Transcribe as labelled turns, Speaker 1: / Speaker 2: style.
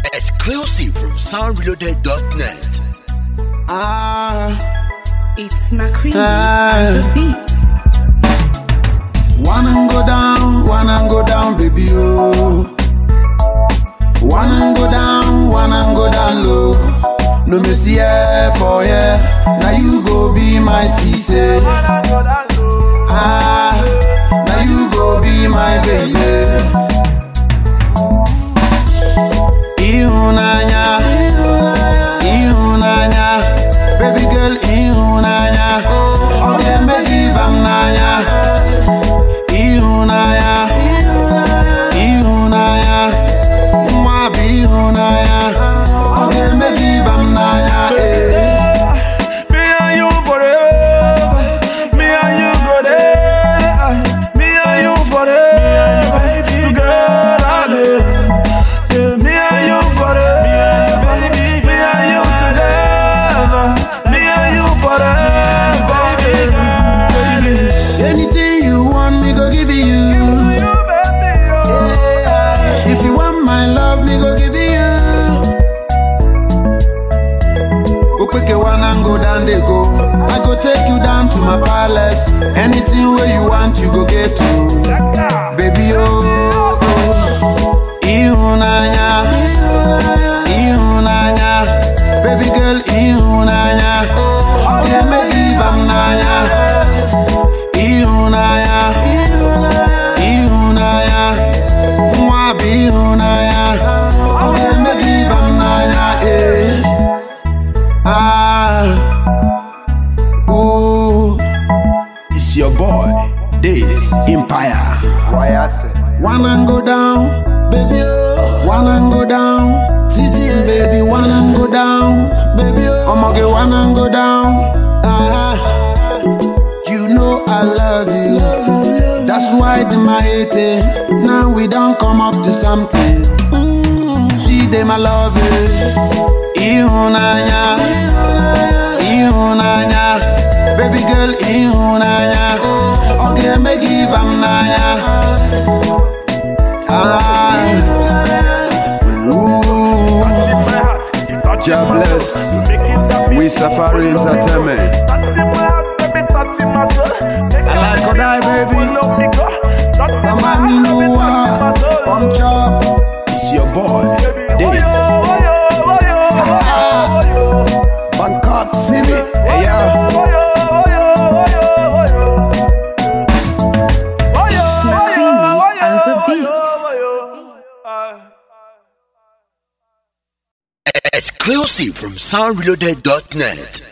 Speaker 1: Exclusive from soundreloaded.net.
Speaker 2: Ah,
Speaker 3: It's McCready
Speaker 2: Ah.
Speaker 3: and the beats.
Speaker 2: wanna go down, wanna go down, baby, oh. Wanna go down, wanna go down low. No me see here for yeah. Now you go be my cisse. Ah, now you go be my baby. Ihunanya, ihunanya, baby girl, ihunanya. Okay, me give am nanya. Ihunanya, ihunanya, mwa be ihunanya. Okay, me give am nanya. Eh.
Speaker 4: Me and you forever. Me and you go there. Me and you forever. Together. Say me and you forever. Me and you together. Me and you forever. Baby.
Speaker 2: Anything you want, me go give you. If you want my love, me go give you. Ukweke wanna go down, they go. I go take you down to my palace. Anything where you want, you go get to. Baby, oh, oh. Ihunanya, ihunanya. Baby girl, ihunanya. Okay, me give am nanya. Ihunanya, ihunanya. Mwa be ihunanya. Okay, me give am nanya, eh. Ah, ooh. It's your boy, this Empire. Wanna go down, baby, oh. Wanna go down, Titi, baby, wanna go down, baby, oh. I'ma get wanna go down. Ah, you know I love you. That's why the my hate Now we don't come up to something. See them, I love you. Ihunanya, ihunanya, baby girl, ihunanya. Okay, me give am nanya. Ah, ooh, God bless. We Safari Entertainment. I like Kodai, baby. Mama Milua, on chop. It's your boy, Days. Bangkok City, hey yeah.
Speaker 3: It's McCready and the beats.
Speaker 1: Exclusive from soundreloaded.net.